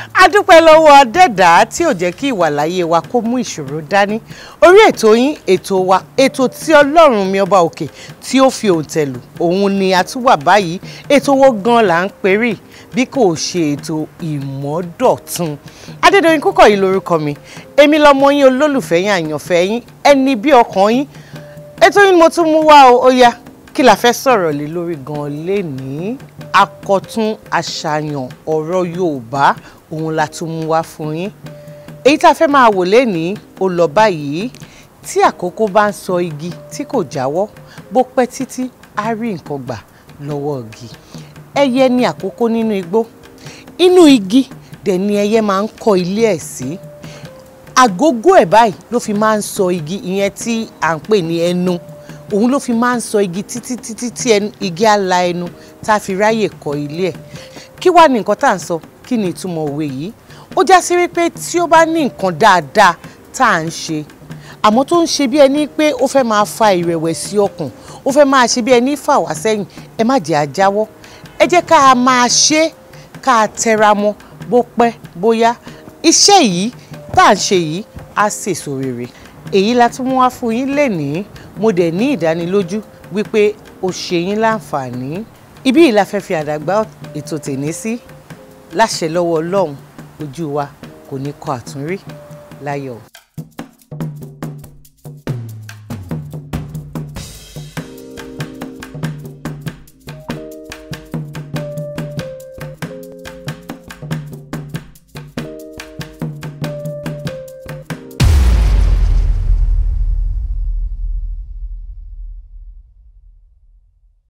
adúpẹ́ lọ́wọ́ adẹ́dàá tí ò jẹ́ kí ìwàláyé wa kó mú ìṣòro dání orí ètò yín ètò wa ètò tí ọlọ́run mi ọba òkè tí ó fi òǹtẹ̀ lù òun ni a tún wà báyìí ètò wo gan là ń perí bí kò ṣe ètò ìmọ́dọ̀tun adédọ̀yìn kúkọ̀ yìí lórúkọ mi èmi lọmọ yín olólùfẹ́ yín àyànfẹ́ yín ẹni bí ọkàn yín ètò yín ni mo tún mú wá o ó yá kí la fẹ́ sọ̀rọ̀ lé lórí gan-an lénìí akọ̀tún àṣàyàn ọ̀rọ̀ yorùbá òun la tún mú wá fún yín èyí tá a fẹ́ máa wò lénìí ó lọ báyìí tí àkókò bá ń sọ igi tí kò jáwọ́ bó pẹ́ títí á rí nǹkan gbà lọ́wọ́ igi ẹyẹ ní àkókò nínú igbó inú igi dẹ̀ ni ẹyẹ máa ń kọ́ ilé ẹ̀ sí àgógó ẹ̀ báyìí ló fi máa ń sọ igi ìyẹn tí à ń pè ní ẹnu òun ló fi máa ń sọ igi títí títí tí igi á la ẹnu tá a fi ráyè kọ́ ilé ẹ̀ kí wàá ní nǹkan tá à ń sọ kí ni ìtumọ̀ òwe yìí ó já sí wípé tí ó bá ní nǹkan dáadáa tá à ń ṣe àmọ́ tó ń ṣe bí ẹni pé ó fẹ́ máa fa ìrẹ̀wẹ̀sì ọkàn ó fẹ́ máa ṣe bí ẹni fà wá sẹ́yìn ẹ má jẹ́ àjáwọ́ ẹ jẹ́ ká a máa ṣe ká a tẹra mọ́ bó pẹ́ bóyá iṣẹ́ yìí tá à ń ṣe yìí á sèso rere èyí la tún mú wá fún yín lénìí mo dẹ̀ ní ìdánilójú wípé ó ṣe yín láǹfààní ibí yìí la fẹ́ fi àdàgbà ètò tèní sí láṣẹ lọ́wọ́ ọlọ́run ojú wa kò ní kọ àtúnrí láyọ̀.